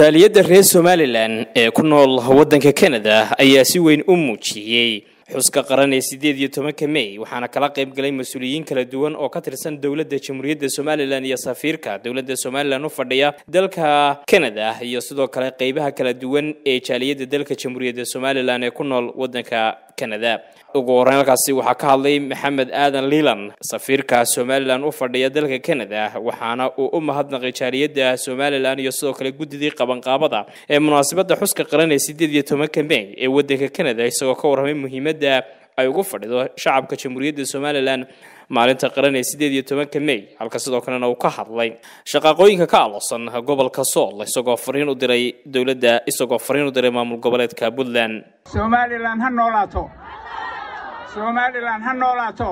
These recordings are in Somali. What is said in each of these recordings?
jaaliyadda reer somalilan ee ku nool waddanka kanada ayaa si weyn u muujiyey xuska qaran ee sideed iyo tobanka mey waxaana kala qayb galay mas-uuliyiin kala duwan oo ka tirsan dowladda jamhuuriyadda somalilan iyo safiirka dowladda somalilan u fadhiya dalka kanada iyo sidoo kale qeybaha kala duwan ee jaaliyadda dalka jamhuuriyadda somalilan ee ku nool waddanka kanada ugu horreyn halkaasi waxaa ka hadlay maxamed aadan liilan safiirka somalilan u fadhiya dalka kanada waxaana uu u mahadnaqay jaaliyadda somalilan iyo sidoo kale guddidii qabanqaabada ee munaasabadda xuska qaran ee sideed iyo tobanka mey ee waddanka kanada isagoo ka warramay muhiimadda ay ugu fadhido shacabka jamhuuriyadda somalilan maalinta qaran ee sideed iyo tobanka mey halka sidoo kalena uu ka hadlay shaqaaqooyinka ka alosan gobolka sool isagoo fariin u diray dowladda isagoo fariin u diray maamul goboleedka puntland somalilan ha noolaato somalilan ha noolaato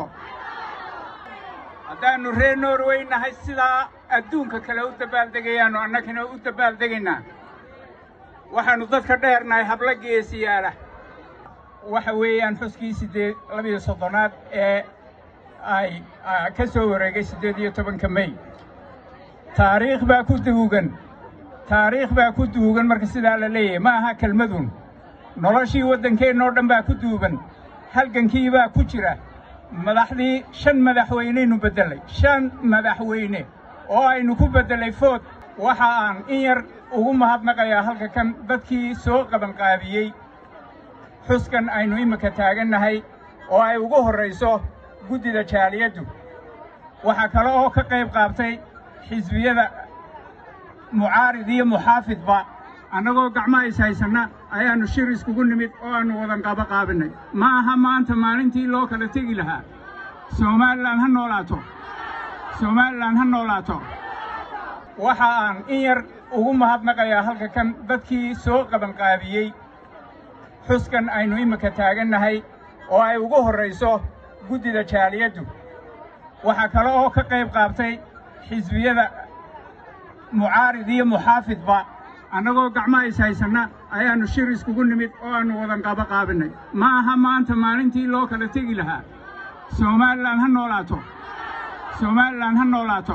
haddaannu reer norway nahay sidaa adduunka kale u dabaaldegayaannu annagana u dabaaldegaynaa waxaannu dadka dheernahay habla geesiyaala waxa weeyaan xuskii siddeed labiyo soddonaad ee ay ka soo wareegay siddeed iyo tobanka mey taariikh baa ku duugan taariikh baa ku duugan marka sidaa la leeyahay ma aha kelmadun noloshii waddankeennoo dhan baa ku duugan halgankii baa ku jira madaxdii shan madaxweyneynu beddelay shan madaxweyne oo aynu ku beddelay food waxa aan in yar ugu mahadnaqayaa halka kan dadkii soo qabanqaabiyey xuskan aynu imminka taagannahay oo ay ugu horrayso guddida jaaliyaddu waxaa kale oo ka qayb qaabtay xisbiyada mucaarid iyo muxaafidba annagoo gacmaha is haysanna ayaannu shir iskugu nimid oo aannu wadan qaba qaabinnay ma aha maanta maalintii loo kala tegi lahaa somalilan ha noolaato somalilan ha noolaato waxa aan in yar ugu mahadnaqayaa halka kan dadkii soo qabanqaabiyey xuskan aynu imminka taagannahay oo ay ugu horrayso guddida jaaliyaddu waxaa kale oo ka qayb qaabtay xisbiyada mucaarid iyo muxaafidba annagoo gacmaha is haysanna ayaannu shir iskugu nimid oo aannu wadan qaba qaabinnay ma aha maanta maalintii loo kala tegi lahaa somalilan ha noolaato somalilan ha noolaato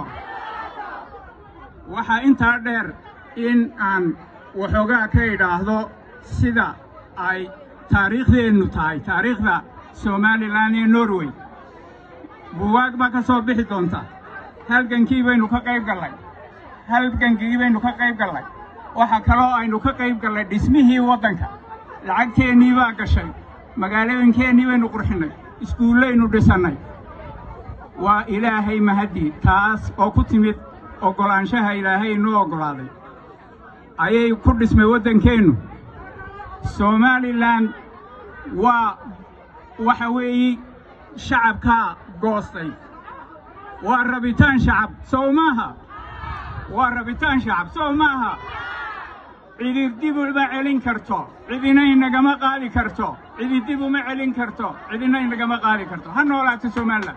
waxaa intaa dheer in aan waxoogaa ka idhaahdo sida ay taariikhdeennu tahay taariikhda somalilan iyo norway buwaag baa ka soo bixi doonta halgankii baynu ka qayb gallay halgankii baynu ka qayb gallay waxaa kaloo aynu ka qayb gallay dhismihii waddanka lacagteennii baa gashay magaalooyinkeennii baynu qurxinnay iskuullaynu dhisannay waa ilaahay mahaddii taas oo ku timid oggolaanshaha ilaahay inoo oggolaaday ayay ku dhismay waddankeennu somalilan waa waxa weeye shacabkaa goostay waa rabitaan shacab sow maaha waa rabitaan shacab sow maaha cidi dib uma celin karto cidina inagama qaadi karto cidi dib uma celin karto cidina inagama qaadi karto ha noolaato somalilan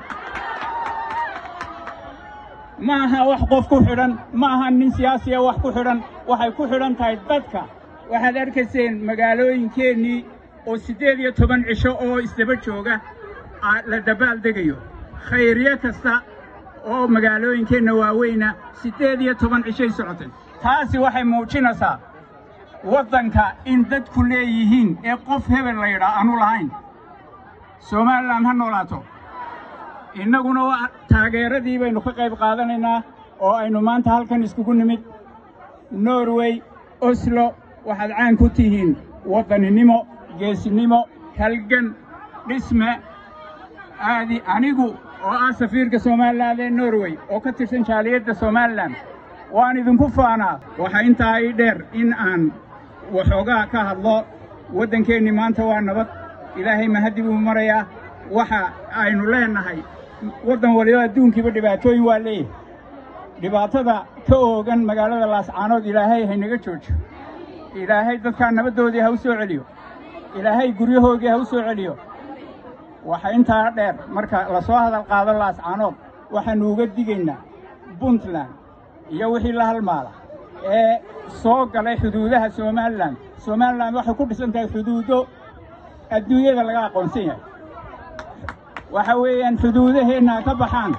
ma aha wax qof ku xidhan ma aha nin siyaasiya wax ku xidhan waxay ku xidhan tahay dadka waxaad arkayseen magaalooyinkeennii oo siddeed iyo toban cisho oo isdaba jooga la dabaaldegayo khayryo kasta oo magaalooyinkeenna waaweyna siddeed iyo toban cishay socotay taasi waxay muujinaysaa waddanka in dadku leeyihiin ee qof hebel la yidhaa aanu lahayn somalilan ha noolaato innaguna waa taageeradii baynu ka qayb qaadanaynaa oo aynu maanta halkan iskugu nimid norway oslo waxaad caan ku tihiin waddaninimo geesinimo halgan dhisme aadi anigu oo ah safiirka somalilan ee norway oo ka tirsan jaaliyadda somalilan waan idinku faanaa waxaa intaa ii dheer in aan waxoogaa ka hadlo waddankeennii maanta waa nabad ilaahay mahaddi buu marayaa waxa aynu leennahay waddan waliba adduunkiiba dhibaatooyin waa leeyahay dhibaatada ka oogan magaalada laascaanood ilaahay haynaga joojo ilaahay dadkaa nabaddoodii ha u soo celiyo ilaahay guryahoodii ha u soo celiyo waxa intaa dheer marka la soo hadal qaado laascaanood waxaannu uga digaynaa puntland iyo wixii la halmaala ee soo galay xuduudaha somalilan somalilan waxay ku dhisan tahay xuduudo adduunyada laga aqoonsan yahay waxa weeyaan xuduudaheenna ha ka baxaan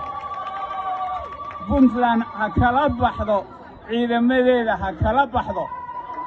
puntland ha kala baxdo ciidamadeeda ha kala baxdo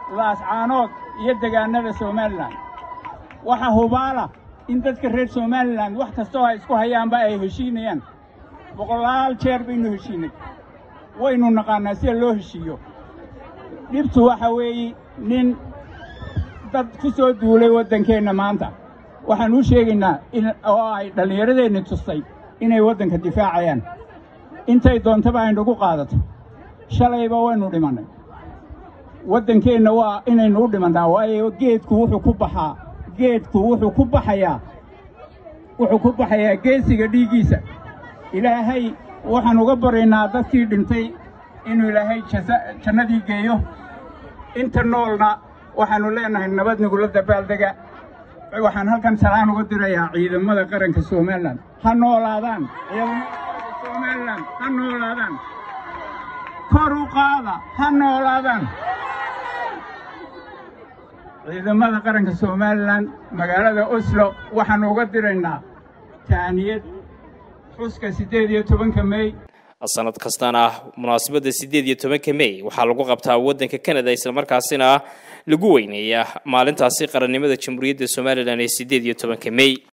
laascaanood iyo degaanada somalilan waxa hubaala in dadka reer somalilan wax kastoo ay isku hayaanba ay heshiinayaan boqolaal jeer baynu heshiinay waynu naqaannaa sida loo heshiiyo dhibtu waxa weeye nin dad ku soo duulay waddankeenna maanta waxaan u sheegaynaa oo ay dhallinyaradeenni tustay inay waddanka difaacayaan intay doontaba aynagu qaadato shalayba waynu dhimannay waddankeenna waa inaynu u dhimannaa waayo geedku wuxuu ku baxaa geedku wuxuu ku baxayaa wuxuu ku baxayaa geesiga dhiiggiisa ilaahay waxaan uga baryaynaa dadkii dhintay inuu ilaahay jannadii geeyo inta noolna waxaannu leenahay nabad nagula dabaaldega waxaan halkan salaan uga dirayaa ciidamada qaranka somalilan ha noolaadaan ciidamada qaranka somalilan ha noolaadaan kor u qaada ha noolaadaan ciidamada qaranka somalilan magaalada oslo waxaannu uga diraynaa taaniyad xuska siddeed iyo tobanka mey sanad kastana munaasabadda siddeed iyo tobanka mey waxaa lagu qabtaa waddanka canada islamarkaasina lagu weyneeyaa maalintaasi qarannimada jamhuuriyadda somalilan ee siddeed iyo tobanka mey